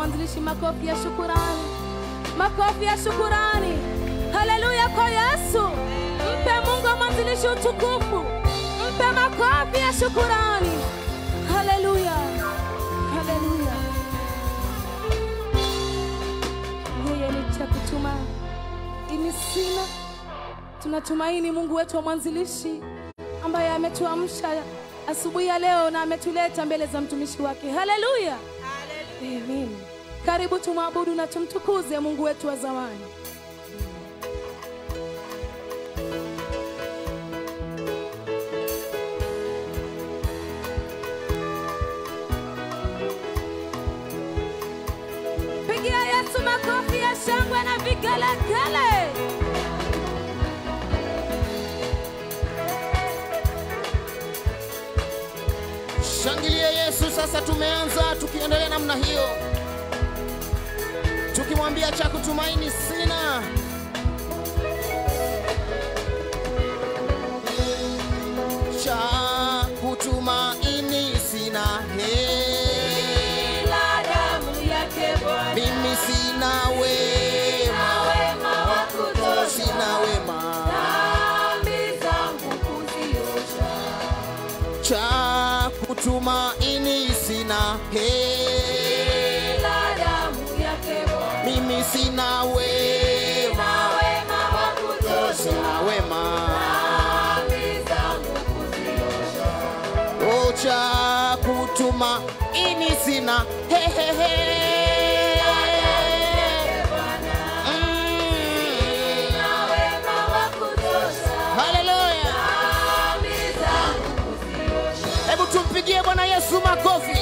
mwanzilishi, makofi ya shukurani, makofi ya shukurani. Haleluya kwa Yesu. Mpe Mungu wa mwanzilishi utukufu, mpe makofi ya shukurani. Haleluya, haleluya. Yeye ni cha kutuma ini sina. Tunatumaini Mungu wetu wa mwanzilishi ambaye ametuamsha asubuhi ya leo na ametuleta mbele za mtumishi wake. Haleluya, amen. Karibu tumwabudu na tumtukuze Mungu wetu wa zamani. Pigia Yesu makofi ya shangwe na vigelegele. Shangilie Yesu. Sasa tumeanza tukiendelea namna hiyo, tukimwambia cha kutumaini sina. Cha kutumaini sina, he, Ila damu yake Bwana, mimi sina wema, wema wa kutosha, sina wema dhambi zangu kuziosha. cha kutumaini sina, he, Ila damu yake Bwana, mimi sina wema, wema wa kutosha, sina wema dhambi zangu kuziosha. o cha kutumaini sina, he, he, he. Mm. Na wema wa kutosha, Haleluya! dhambi zangu kuziosha. Hebu tumpigie Bwana Yesu makofi,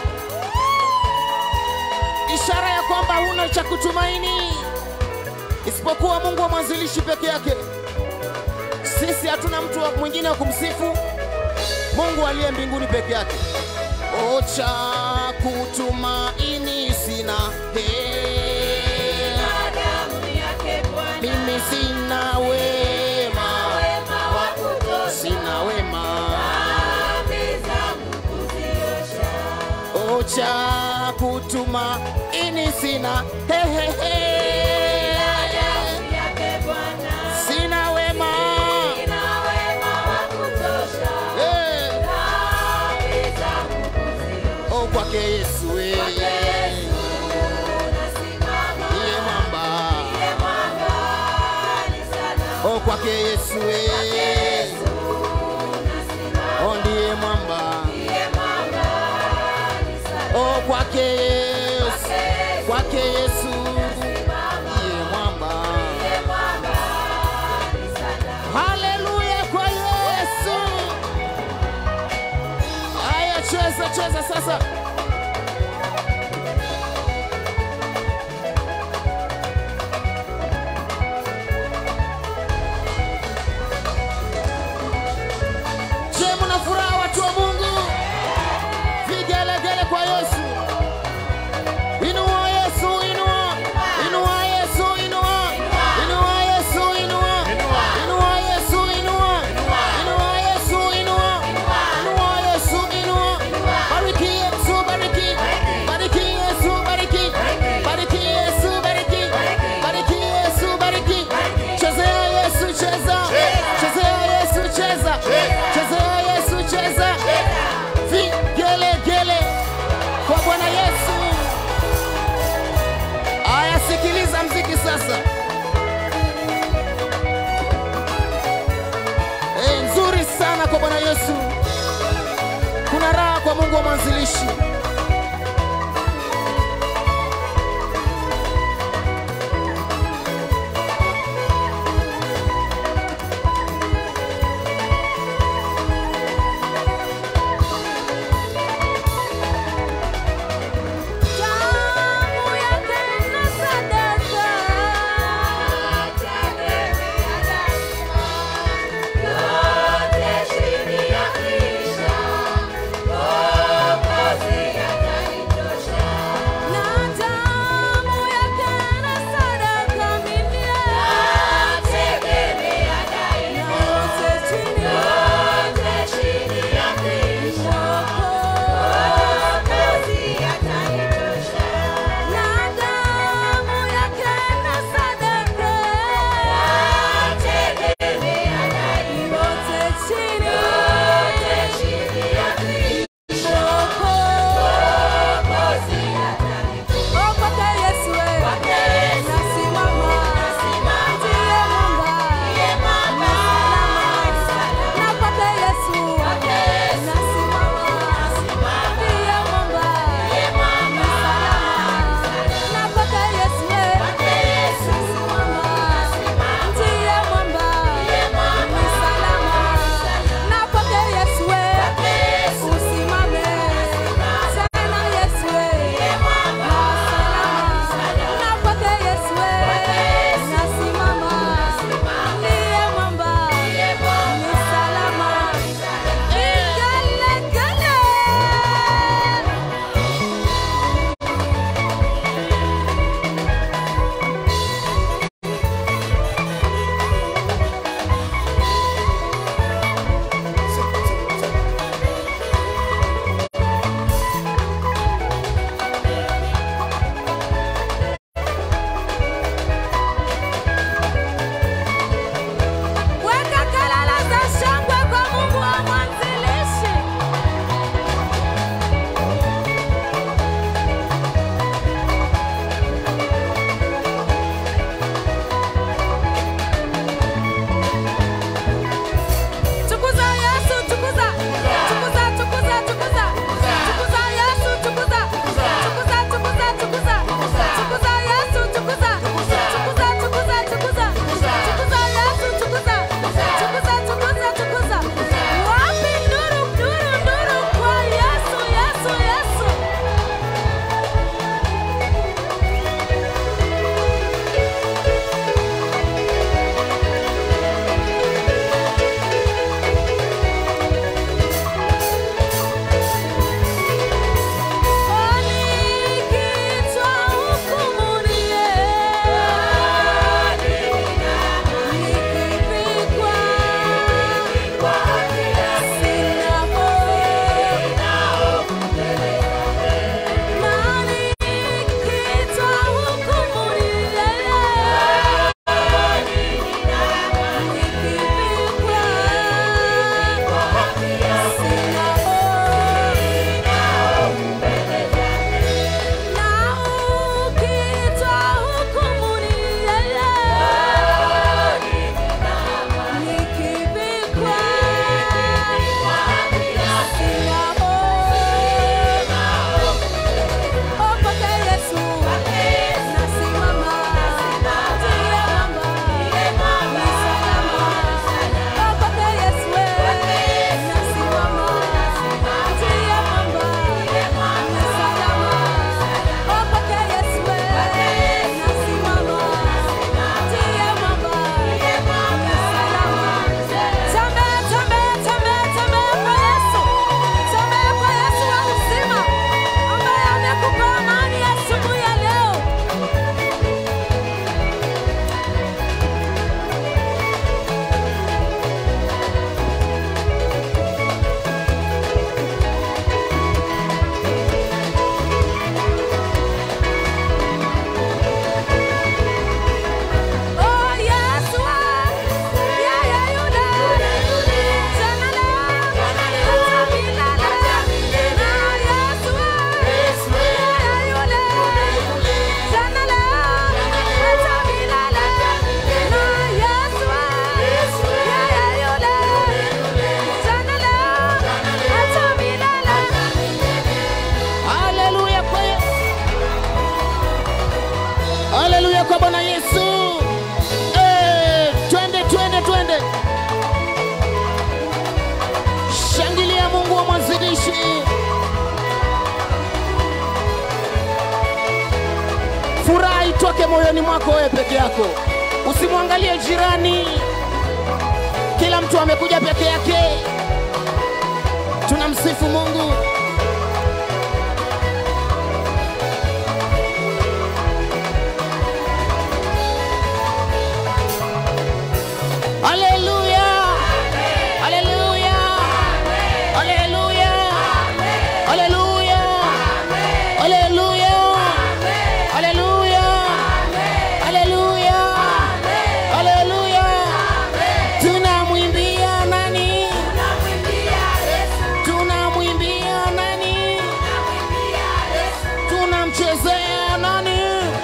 ishara ya kwamba huna cha kutumaini isipokuwa Mungu wa mwanzilishi peke yake. Sisi hatuna mtu wa- mwingine wa kumsifu, Mungu aliye mbinguni peke yake. O cha kutumaini sina, he, Na damu yake Bwana, mimi sina wema, wema wa kutosha, sina wema dhambi zangu kuziosha. ocha kutuma ini sina hehehe Damu yake Bwana, sina wema ina wema wa kutosha, Eh, dhambi zangu kuziosha. oh, kwake Yesu eh. Yesu nasimama, Ndiye mwamba ndiye mwamba ni salama. oh, kwake Yesu eh. Yesu nasimama, oh, ndiye mwamba ndiye mwamba ni salama. oh, kwake Yesu kwake Yesu ndiye mwamba Ndiye mwamba ni salama. haleluya kwa Yesu haya cheza cheza sasa Je, mna furaha watu wa Mungu? Vigelegele kwa Yesu. Inua Yesu, inua. Inua Yesu, inua. Inua Yesu, inua. Inua Yesu, inua. Inua Yesu, inua. Inua Yesu, inua. Bariki Yesu, bariki. Bariki Yesu, bariki. Bariki Yesu, bariki. Bariki Yesu, bariki. Chezea Yesu, cheza. Chezea Yesu, cheza. Chezea Yesu, cheza. Vigelegele kwa Bwana Yesu. Aya, sikiliza mziki sasa. E, nzuri sana kwa Bwana Yesu. Kuna raha kwa Mungu wa mwanzilishi. Damu yake na sadaka, tegemea daima, yote chini ya kisha, Mwokozi Jiweke moyoni mwako wewe peke yako, usimwangalie jirani. Kila mtu amekuja peke yake. Tunamsifu Mungu. Haleluya! Haleluya! Haleluya! Haleluya! Haleluya! Haleluya! Haleluya! Haleluya! Tunamwimbia nani? Tunamwimbia nani? Tunamchezea nani?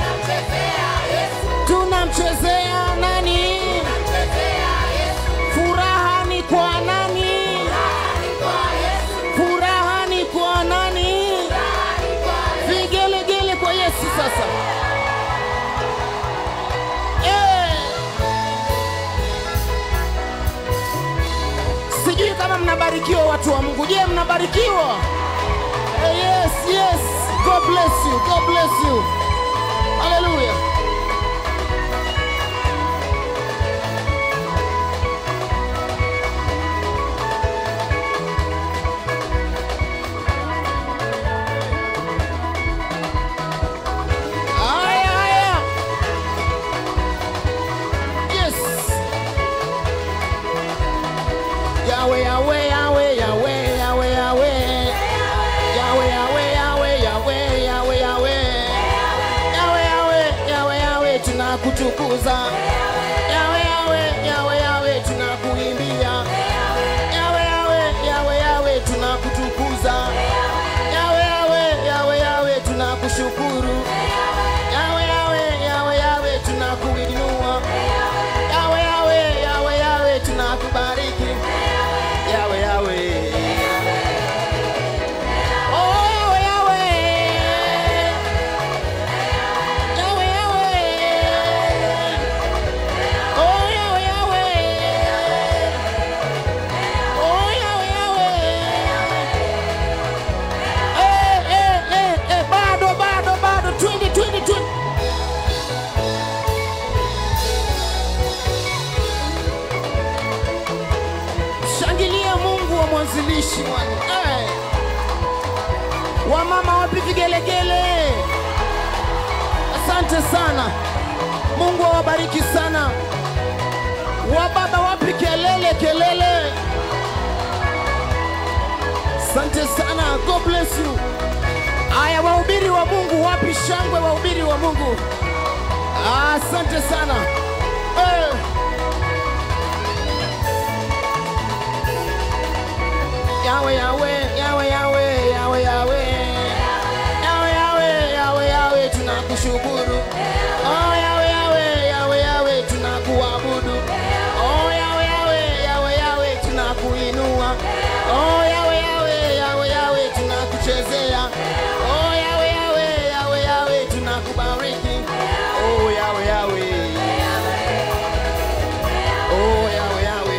Tunamchezea nani? Furaha ni kwa nani? Furaha ni kwa nani? Vigelegele kwa Yesu sasa. Eh. Sijui kama mnabarikiwa watu wa Mungu. Je, mnabarikiwa? Eh, yes, yes. God bless you. God bless you. Hallelujah. Haya, haya. Yes. Yahweh, Yahweh, Yahweh, Yahweh, Yahweh, Yahweh. Yahweh, Yahweh, Yahweh, Yahweh, Yahweh, Yahweh. Yahweh, Yahweh, Yahweh, Yahweh, tunakutukuza. Yahweh, Yahweh, Yahweh, Yahweh, tunakuimbia. Yahweh, Yahweh, Yahweh, Yahweh, tunakutukuza. Yahweh, Yahweh, Yahweh, Yahweh, tunakushukuru. Yahweh, Yahweh, Yahweh, Yahweh, tunakuinua. Yahweh, Yahweh, Yahweh, Yahweh, tunakubariki. Yahweh, Yahweh. Oh, Yahweh, Yahweh. Yahweh, Yahweh. Oh, Yahweh, Yahweh. Oh, Yahweh, Yahweh. Eh, eh, eh, eh, bado, bado, bado. Twende, twende, twende. Shangilia Mungu wa mwanzilishi bwana. Eh. Wamama wapi vigelegele? Asante sana. Mungu awabariki sana. Wababa wapi kelele kelele? Asante sana. God bless you. Aya, wahubiri wa Mungu wapi shangwe? Wahubiri wa Mungu, Ah, asante sana eh. Yawe, yawe, yawe, yawe, yawe, yawe. Yawe, yawe, yawe, yawe, tunakushukuru. Oh, yawe, yawe, yawe, yawe, tunakuabudu. Oh, yawe, yawe, yawe, yawe, tunakuinua. Oh, yawe, yawe, yawe, yawe, tunakuchezea. Oh, yawe, yawe, yawe, yawe, tunakubariki. Oh, yawe, yawe. Oh, yawe, yawe.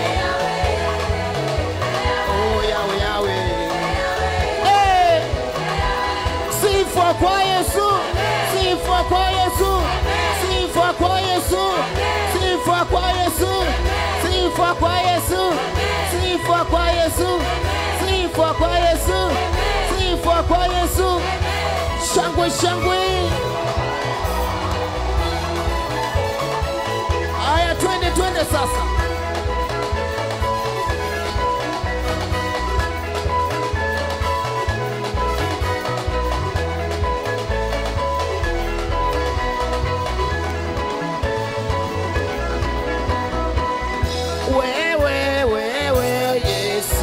Oh, yawe, yawe. Eh! Sifa kwa Yesu, sifa kwa Yesu, sifa kwa Yesu, sifa kwa Yesu, sifa kwa Yesu, sifa kwa Yesu, sifa kwa Yesu, sifa kwa Yesu. Shangwe, shangwe. Aya, twende, twende sasa. Wewe, wewe Yesu,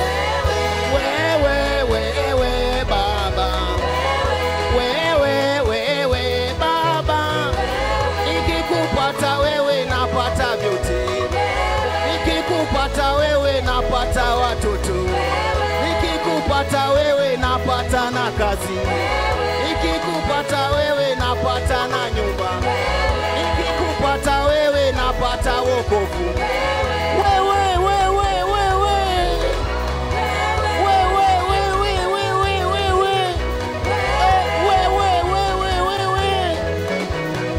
wewe, wewe Baba, wewe, wewe Baba, nikikupata wewe napata vyote, nikikupata wewe napata watoto, nikikupata wewe napata na kazi, nikikupata wewe napata na nyumba, nikikupata wewe napata wokovu. Wewe, wewe, wewe. Wewe, wewe, wewe, wewe. Eh, wewe, wewe, wewe.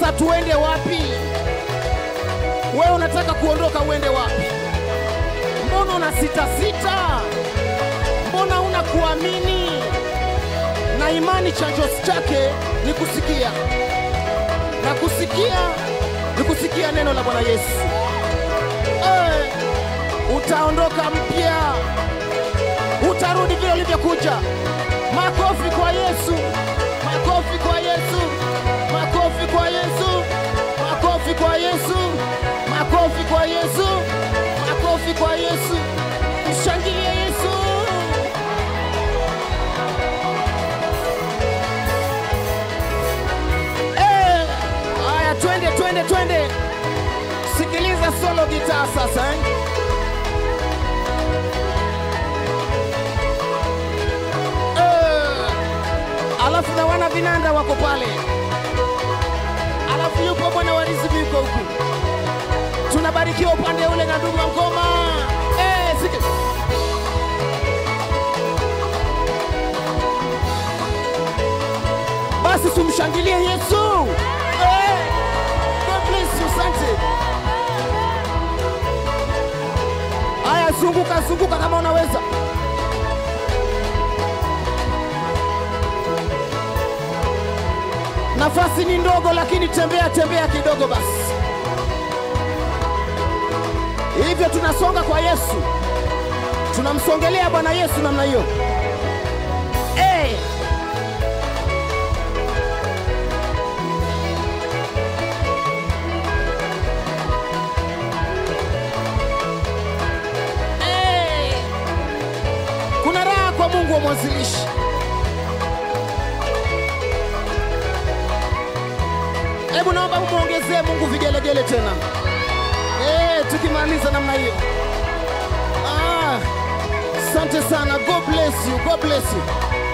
Sasa tuende wapi? Wewe unataka kuondoka, uende wapi? Mbona una sita sita? Mbona una kuamini? Na imani chanjo chake ni kusikia, na kusikia ni kusikia neno la Bwana Yesu. Eh, utaondoka mpya, utarudi vile ulivyokuja. Makofi kwa Yesu, makofi kwa Yesu, makofi kwa Yesu, makofi kwa Yesu, makofi kwa Yesu, makofi kwa Yesu. Mshangilie Yesu. Eh, Haya, twende twende twende, sikiliza solo gitaa sasa eh? Eh, alafu na wana vinanda wako pale, alafu yupo bwana wa riziki yuko huku, tunabarikiwa upande ule na ndugu wa ngoma eh, siki. Basi tumshangilie Yesu eh, God bless you, asante. Haya, zunguka zunguka kama unaweza. Nafasi ni ndogo, lakini tembea tembea kidogo basi. Hivyo tunasonga kwa Yesu, tunamsongelea Bwana Yesu namna hiyo. Eh, eh. Kuna raha kwa Mungu wa mwanzilishi. Hebu naomba mumwongezee Mungu vigelegele tena. Eh, tukimaliza namna hiyo. Ah, asante sana. God bless you. God bless you.